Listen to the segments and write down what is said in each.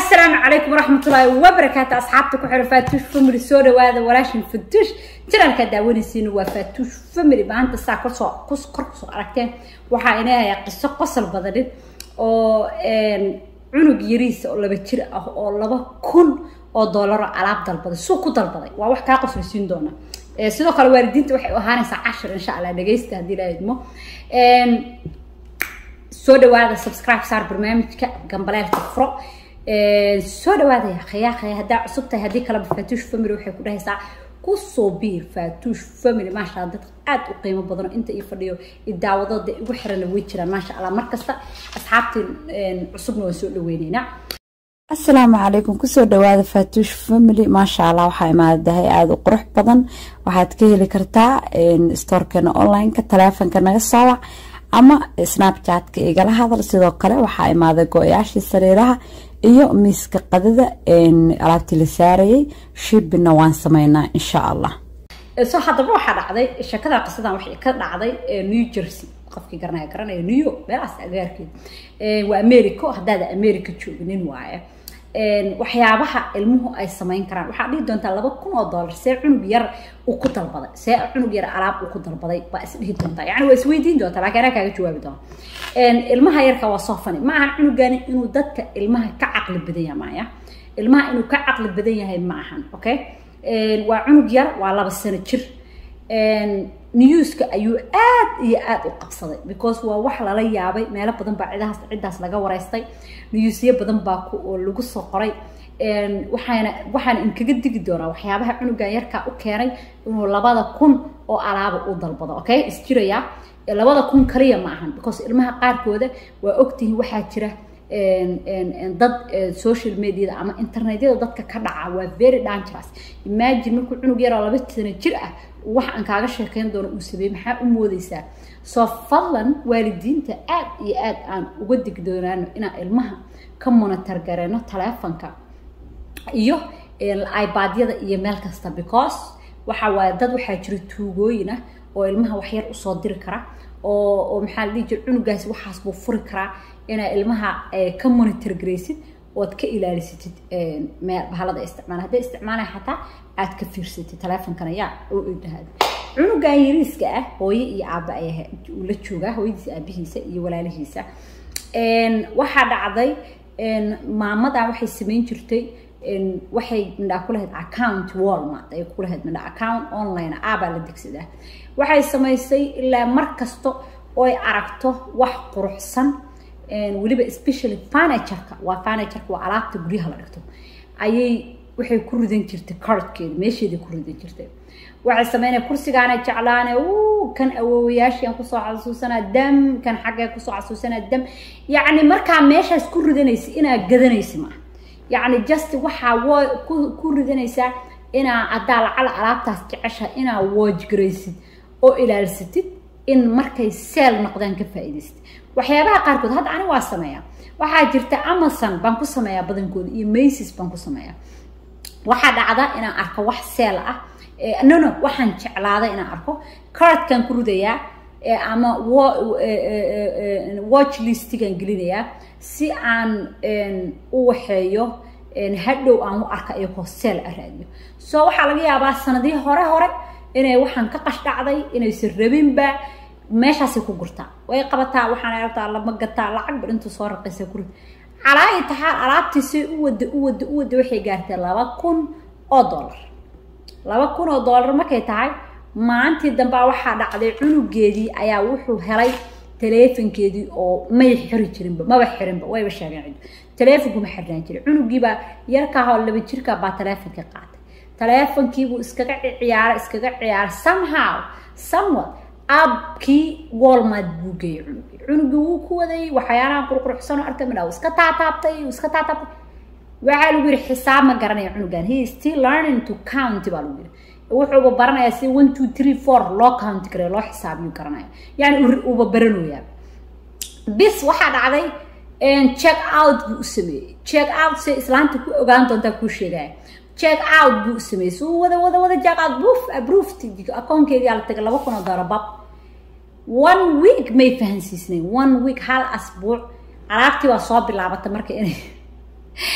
السلام عليكم ورحمة الله وبركاته أصحابتك وحر فاتوش فمري سودا وهذا ولاشن فتوش جرى الكداوني سينو وفاتوش فمري ما أنت ساعة كرسو كرس كرسو أركتين وحا إنها قصة قصة بدلت oo cunug yariis oo laba jir ah oo laba kun oo doolaro alaab dalbaday suuq ku dalbaday waa wax kaa qoslaysiin doona sidoo kale waalidiinta waxay u ahaanaysaa cashir insha allah dhegaysta haddii la idmo soo dhawaada subscribe saar barnaamijka gambaleelka furo soo dhawaada yaaqaya qaya haddaa cusub tahay haddii kaleba faatuush family waxay ku dhahaysaa kusoo biir faatuush family maasha allah dad aad u qiimo badan inta ii fadhiyo idaawadooda igu xirana way jiraan maasha allah markasta asxaabtii cusubna waan soo dhaweyneynaa asalaamu calaykum kusoo dhawaada faatuush family maasha allah waxaa imaadahay aada u qurux badan waxaad ka heli kartaa stoorkeena onlineka taleefonka naga soowac ama snapchatka igala hadal sidoo kale waxaa imaaday go-yaashii sariiraha iyo miiska qadada alaabtii la saarayay shibina waan sameynaa insha allah so haddaba waxaa dhacday sheekada qisadan waxay ka dhacday new jersey qofkii garanaya garanaya new york meelahaas agaarkeeda waa america haddaada america jooginin waaye waxyaabaha ilmuhu ay samayn karaan waxaa dhihi doontaa laba kun oo dollar see cunug yar uu ku dalbaday see cunug yar alaab uu ku dalbaday baa isdhihi doontaa yani waa isweydiin doontaa laakiin anaa kaaga jawaabi doona ilmaha yarka waa soo fani ma ahan cunugani inuu dadka ilmaha ka caqli badan yahay maya ilmaha inuu ka caqli badan yahay ma ahan okay waa cunug yar waa laba sano jir newska ayuu aad iyo aad u qabsaday because waa wax lala yaabay meelo badan baa cidahaas ciddaas laga wareystay newsyo badan baa oo lagu soo qoray waxaana waxaana inkaga digi doonaa waxyaabaha cunugan yarkaa u keenay inuu labada kun oo alaaba u dalbado okay isjirayaa labada kun kaliya ma ahan because ilmaha qaarkooda waa ogtihiin waxaa jira dad social mediada ama internetyada dadka ka dhaca waa very dangerous imagine markuu cunug yaroo laba sano jir ah wax aan kaaga sheekeyn doono uu sameeyey maxaa u moodeysaa soo fadlan waalidiinta aad iyo aad aan uga digdoonaano inaan ilmaha ka monitor gareyno taleefonka iyo ibadyada iyo meel kasta because waxa waaye dad waxaa jira tuugooyin ah oo ilmaha waxyar usoo diri kara oo oo maxaa la dhihi jira cunugaasi waxaas buu furi karaa inaa ilmaha ka monitor garaysid ood ka ilaalisatid bahalada isticmaala hadday isticmaalaya xataa aad ka fiirsatid taleefonkana yaa oo idhahaad cunugan yariiska ah hooye iyo aaba ayaa la joogaa hooyadiisa aabihiisa iyo walaalihiisa waxaa dhacday maamadan waxay samayn jirtay waxay midhaa ku lahayd account walmart ay ku lahayd midhaa account online aabaa la degsadaa waxay samaysay ilaa mar kasta oo ay aragto wax quruxsan weliba especially furnitureka waa furnitureka waa alaabta guryaha la dhigto ayay waxay ku ridan jirtay cardkeeda meesheeday ku ridan jirtay waxay sameynaya kursigaana jeclaane kan awoowayaashii aan kusoo xasuusanaa dam kan xaggee kusoo xasuusanaa dam yacni markaa meeshaas ku ridanaysa inaa gadanaysa maaha yacni just waxaa wo ku ridanaysaa inaa haddaa lacala alaabtaas jecesha inaa woojgaraysid oo ilaalisatid in markay seel noqdaan ka faa'iidaysatid waxyaabaha qaarkood hadda ani waa sameeyaa waxaa jirta amazon baan ku sameeyaa badankooda iyo macis baan ku sameeyaa waxaa dhacda inaan arko wax seel ah no no waxaan jeclaaday inaan arko cardkan ku ridayaa ama watch listigan gelinayaa si aan u waxeeyo hadhow aan u arka iyagoo seel a raadiyo so waxaa laga yaabaa sanadihii hore hore inay waxaan ka qashdhacday inaysan rabinba meeshaasay ku gurtaa way qabataa waxaana rabtaa lama gataa lacag ba intuu soo raqaysa ku rid calaayi taxaal alaabtiisay u wada u wada u wada waxay gaartay laba kun oo dollar laba kun oo dollar markay tahay maalintii dambaa waxaa dhacday cunugeedii ayaa wuxuu helay taleefonkeedii oo may xiri jirinba maba xirinba wayba sheegeen cidu taleefonku ma xirnaan jirin cunugiibaa yarkaahoo laba jirka baa taleefonkii qaatay taleefonkiibuu iskaga ciyaaray iskaga ciyaaray somehow somewhat abkii walmart buu geeyey cunugii cunugii wuu ku wadayay waxyaalaha qurquruxsan oo arka midhaa iska taataabtay iska taataabtay waxaa lagu yidhi xisaab ma garanaya cunugan he is still learning to count baa lagu yidhi wuxuuba baranayaa si one two three four loo count karayo loo xisaabiyo garanaya yani uuba baranoyaa bis waxaa dhacday check out buu u sameeyey check out se islaanta ku ogaan doontaa kuu sheegaya check out buu sameeyey suu wada wada wada check out buuf approved akoonkeedii ala tagay laba kun oo dollar bab one week may fahansiisnayn one week hal asbuuc alaabtii waa soo bilaabata marka inay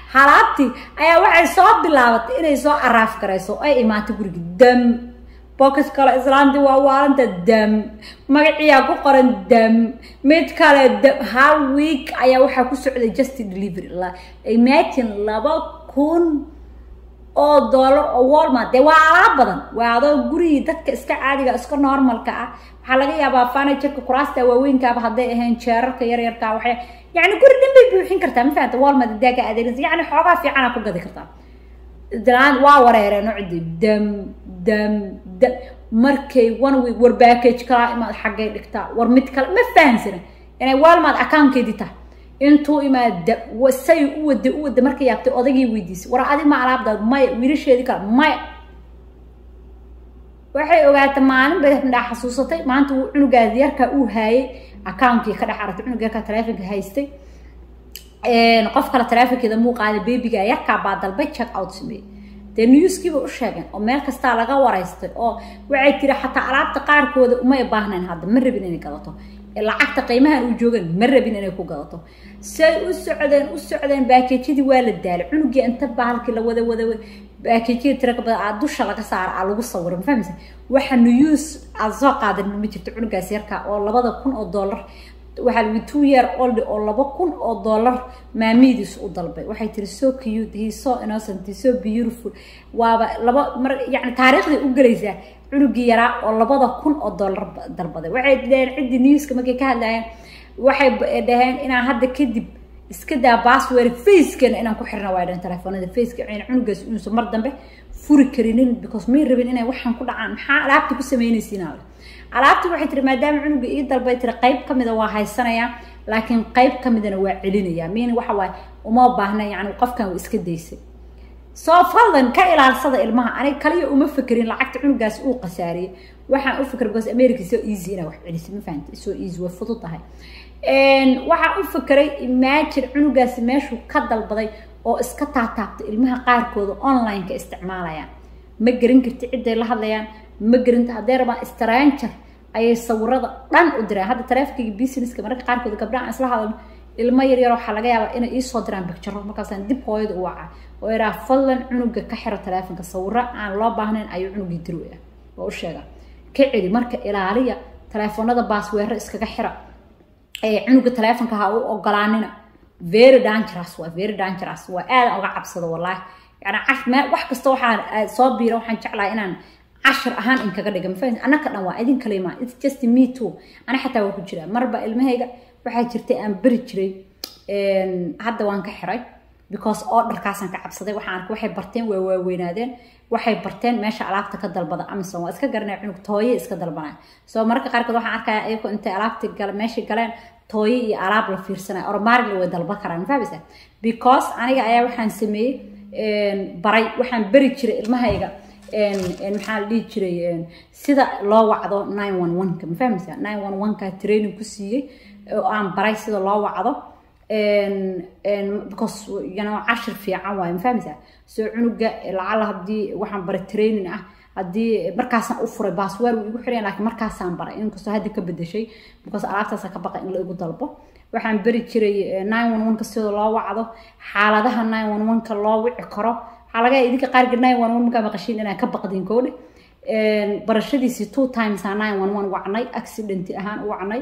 halaabtii ayaa waxay soo bilaabatay inay soo araaf garayso ay imaatay guriga dam bokas kale islaantii waa waalanta dam magaciyaa ku qoran dam mid kale dam hal week ayaa waxaa ku socday just delivery imagine laba kun oo dollar oo walmart dee waa alaab badan waa adoo gurigii dadka iska caadiga iska normalka ah waxaa laga yaabaa furnitureka kuraasta waaweynkaaba hadday ahayn jeerarka yaryarka waxay yani guri dhan bay buuxin kartaa ma fahamta walmart daaga adeegaysa yani xoogaa fiicana ku gadi kartaa dalaan waa wareereen cidi dam dam dam markay one week war package kalaa imaad xaggay dhigtaa war mid kale ma fahamsana inay walmart accountkeedii tahay intuu imaada say u wada u wada markay yaabtay odagii weydiisay war adi ma alaabdaad maya wiilasheedii kale maya waxay ogaatay maalin bay indhaa xasuusatay maanta uu cunugaas yarkaa uu haayay account-kii ka dhex aragtay cunug yarkaa taleefonka haystay qof kale taleefonkeeda muu qaaday beebiga yarkaa baa dalbay check out sameeyey dee newskiiba u sheegeen oo meel kastaa laga waraystay oo waxay tiri xataa alaabta qaarkooda umay baahnayn hadda ma rabin inay gadato lacagta qiimahan uu joogan ma rabin inay ku gadato say u socdeen u socdeen baakejyadii waa la daalay cunugii inta bahalkii la wada wada baakejyada tira ka badan aa dusha laga saara aa lagu sawira ma fahmaysa waxa news aad soo qaadan ma jirto cunugaas yarka oo labada kun oo dollar waxaa lagu two year old oo laba kun oo dollar maamidiis u dalbay waxay tiri so cute he so innocent he so beautiful waaba laba mar yani taariikhday u gelaysaa cunugii yaraa oo labada kun oo dollar dalbaday waxay dhaheen ciddii newska markay ka hadlayeen waxay dhaheen inaan hadda kadib iska daa password facekeena inaan ku xirna waa dhahen telefoonada faceka in cunugaas inuusan mar dambe furi karinin because may rabin inay waxaan ku dhacaan maxaa alaabta ku samaynaysiinaa alaabtii waxay tiri maadaama cunuga ii dalbay tiri qayb ka mida waa haysanayaa laakiin qayb ka midana waa celinayaa miin waxa waaye uma baahna yani qofkan waa iska daysay soo fadlan ka ilaalsada ilmaha aniga kaliya uma fekerin lacagta cunugaas uu khasaariyey waxaan u fikir because america so easy inaa wax celisay ma fahamta so easy way fudud tahay waxaan u fekeray imagine cunugaasi meeshuu ka dalbaday oo iska taataabta ilmaha qaarkooda online-ka isticmaalayaan ma gerin karti cidday la hadlayaan ma gerinta hadday rabaan stranger ayay sawirada dhan u diraan hadda taleefonkayga businesska mararka qaarkood gabdhaha aan isla hadalno ilmo yaryar waxaa laga yaabaa inay iisoo diraan bictaro markaasaan dib hooyada u waca oo iraa fadlan cunuga ka xiro taleefonka sawiro aan loo baahnayn ayuu cunugii dirwaya oo u sheega ka celi marka ilaaliya taleefoonada baasweero iskaga xira cunuga taleefonka ha u ogolaanina very dangerous waa very dangerous waa aadan uga cabsado wallaahi yani wax kasta waxaan soo biira waxaan jeclahay inaan cashar ahaan in kaga dhiga mafahant annaka dhan waa idin kalima it's just me too ana xataa waa ku jiraa marba ilmahayga waxaa jirtay aan beri jiray hadda waan ka xiray because orderkaasaan ka cabsaday waxaan arkay waxay barteen waa waaweynaadeen waxay barteen meesha alaabta ka dalbada amazon waa iska garanaya cunug tooye iska dalbanaya soo mararka qaarkood waxaan arkaya ayagoo intay alaabta gala meeshay galeen tooye iyo alaab la fiirsanaya ormaarigla way dalba karaan mafahmaysa because aniga ayaa waxaan sameeyey baray waxaan beri jiray ilmahayga maxaa la dhihi jiray sida loo wacdo nine one one-ka ma fahmaysaa nine one one-ka training ku siiyey oo aan baray sida loo wacdo because you know cashir fiican waaye ma fahmaysaa soo cunuga lacala haddii waxaan baray training ah haddii markaasaan u furay baasweer wuu igu xirayan laakiin markaasaan baray inkastoo hadda ka bedeshay because alaabtaasa ka baqa in la igu dalbo waxaan beri jiray nine one one-ka sida loo wacdo xaaladaha nine one one-ka loo wici karo waxaa laga idinka qaarka nine one one markaa maqashiin inaan ka baqdin koodhe barashadiisii two times aa nine one one wacnay accident ahaan u wacnay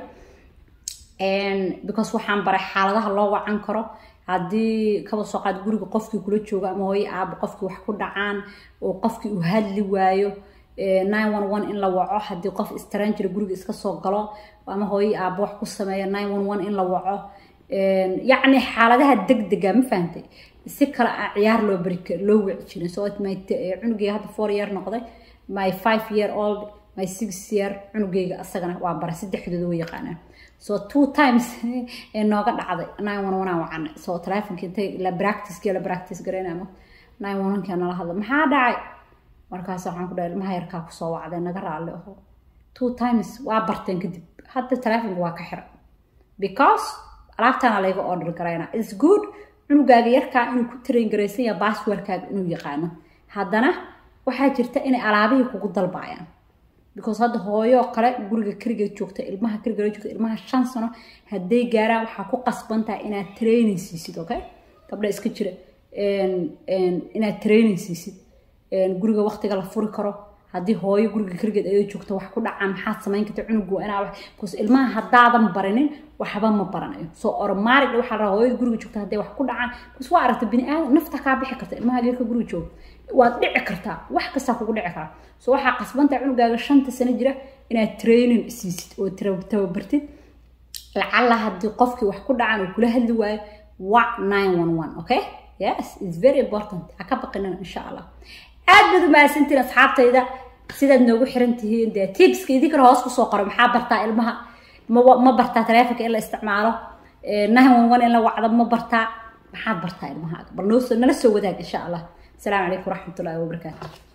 because waxaan baray xaaladaha loo wacan karo haddii kaba soo qaad guriga qofkii kula joogo ama hooyo aabo qofkii wax ku dhacaan oo qofkii uu hadli waayo nine one one in la waco haddii qof stranger guriga iska soo galo ama hooyo aabo wax ku sameeya nine one one in la waco yacni xaaladaha degdega ma fahantay si kale aan ciyaar loo bari loo wici jirin so cunugeyga hadda four year noqday my five year old my six year cunugeyga asagana waa baray saddexdooda way yaqaanaan so two times ee nooga dhacday nine one one aan wacanay so telefonka intay la practice la practice garaynamo nine one one-kaa nala hadla maxaa dhacay markaas waxaan ku dhahay ilmaha yarkaa kusoo wacday naga raalli aho two times waa barteen kadib hadda telefonka waa ka xira because alaabtaana layga order garaynaa it's good cunugaaga yarkaa inuu ku train garaysan yaha basswordkaaga inuu yaqaano haddana waxaa jirta inay alaabihii kugu dalbaayaan because hadda hooyo kale guriga keligeed joogta ilmaha keligeed joogta ilmaha shan sano hadday gaaraan waxaa ku qasban tahay inaad training siisid okay gabdha iska jira inaad training siisid guriga waqtiga la furi karo haddii hooyo guriga keligeed ayoo joogto wax ku dhacaa maxaad samayn karta cunugu inaa wax bcause ilmaha haddaadan barinin waxba ma baranayo soo oromaarig waxaa rabaa hooyada guriga joogta hadday wax ku dhacaan bcause waa aragta bini aadam nafta kaa bixi karta ilmaha geerka guriga jooga waad dhici kartaa wax kastaa kugu dhici karaa soo waxaa qasbantaa cunugaaga shanta sano jira inaad training siisid oo tababartid lacalla haddii qofkii wax ku dhacaan uu kula hadli waayo wac nine one one okay yes it's very important ha ka baqinina insha allah aad baad u mahadsantiin asxaabtayda sidaad noogu xiran tihiin dee tipska idinkana hoos kusoo qoro maxaa bartaa ilmaha ma bartaa taleefonka in la isticmaalo nine one one in la wacdo ma bartaa maxaad bartaa ilmahaaga bal noo nala soo wadaag insha allah asalaamu calaykum waraxmatullahi wabarakaatu